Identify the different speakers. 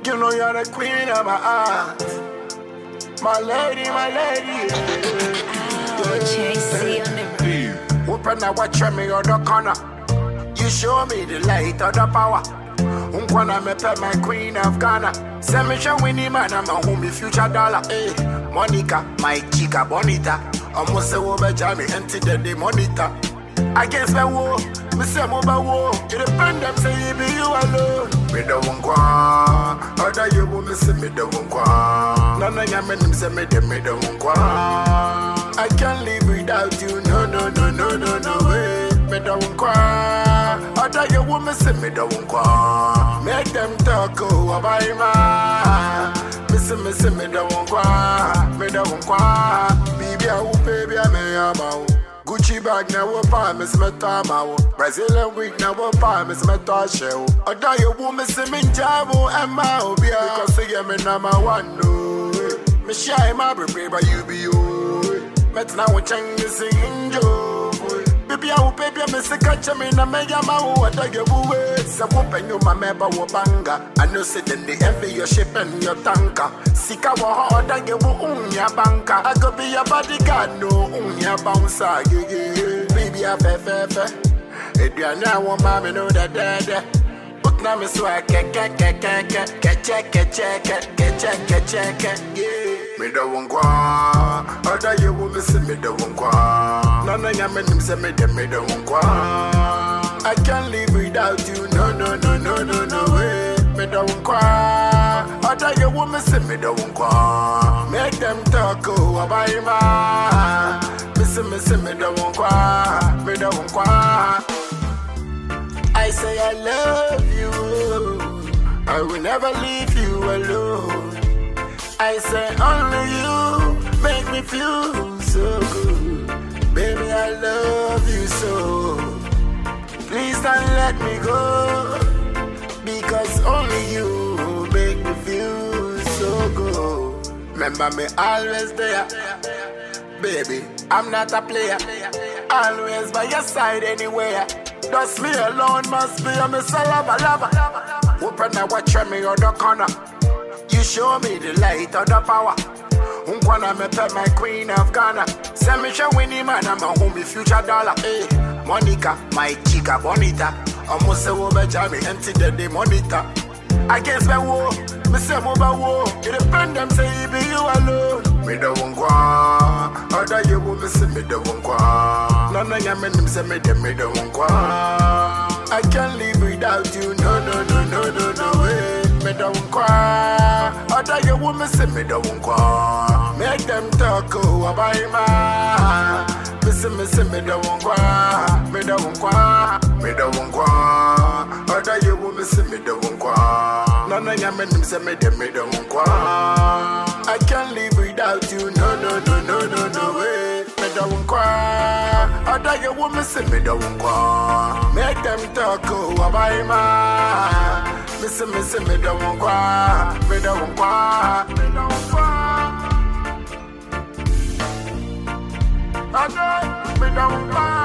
Speaker 1: You know you're the queen of my heart. My lady, my lady.
Speaker 2: JC on the
Speaker 1: Open a watch me on the corner. You show me the light of the power. Unkwana me pe my queen of Ghana. Send me show winnie man, I'm a homie future dollar. Hey, Monica, my chica bonita. Almost say wo be jammy empty the day monitor. Against my war, me say mo ba war. You depend them say you be you alone. Me the one kwa, other you will me say me the one kwa. None of them men say me the me the one kwa. I can't live without you, no no no no no no way. Me the one kwa, other you will me say me the one kwa. Make them talk oh about ma. Me say me say me the one kwa, me the one kwa. Baby I will baby I may am out. Gucci bag na wo pa me se meta ma wo Brazilian wig na wo pa me se meta she wo Oda yo wo me se me njabo emma obi a Because say yeah me na my one no Me shy my baby but you be you Met na wo chang me sing injo Baby I will baby me se catch me na me ya ma wo oda yo wo we Se wo penyo ma me ba wo banga I know say then they envy your ship and your tanker Sika wo ho oda yo wo unya banka I go be your bodyguard no unya bouncer yeah yeah yeah Baby I fe fe fe Aduane a wo ma me no da da da Utna me so a ke ke ke ke ke ke che ke che ke ke che ke che ke yeah Me da won kwa Oda ye wo me se me da won kwa Nana nya me nim se me de me da won kwa I can't live without you no no no no no no way Me da won kwa Oda ye wo me se me da won kwa Make them talk oh about ma Me se me se me da won kwa Me da won kwa I say I love you. I will never leave you alone. I say only you make me feel so good. Baby, I love you so. Please don't let me go. Because only you make me feel so good. Remember me always there. Baby, I'm not a player. Always by your side anywhere. Just me alone must be a miss a lover, lover. Open a watch me on the corner. You show me the light of the power. Unkwana me pe my queen of Ghana. Send me show winnie man, I'm a homie future dollar. Hey, Monica, my chica bonita. Almost say wo be jammy empty the day monitor. Against my war, me say mo ba war. You depend them say you be you alone. Me the one kwa, other you will me say me the one kwa. None of them men say me the me the one kwa. I can't live without you, no no no no no no way. Me the one kwa, other you will me say me the one kwa. Make them talk oh about ma. Me say me say me the one kwa, me the one kwa, me the one kwa. Other you will me say me the one kwa. None of them men say me the me the one kwa. I can't live without you, no no no no no no way. Me the one kwa, other you will me say me the one kwa. Make them talk oh about ma. Me say me say me the one kwa, me the one kwa, me the one kwa. I know me the one kwa.